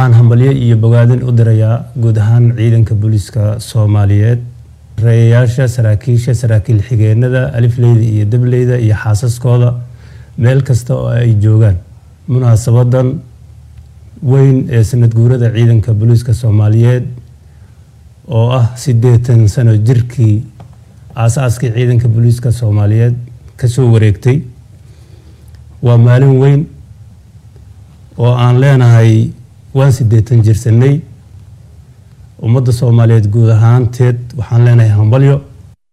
waxaan hambalyo iyo bogaadin u dirayaa guud ahaan ciidanka booliiska soomaaliyeed reeyayaasha saraakiisha saraakiil xigeenada alifleyda iyo dableyda iyo xaasaskooda meel kasta oo ay joogaan munaasabadan weyn ee sanad guurada ciidanka booliiska soomaaliyeed oo ah siddeetan sano jirkii aas-aaskii ciidanka booliiska soomaaliyeed kasoo wareegtay waa maalin weyn oo aan leenahay waan siddeetan jirsanay ummadda soomaaliyeed guud ahaanteed waxaan leenahay hambalyo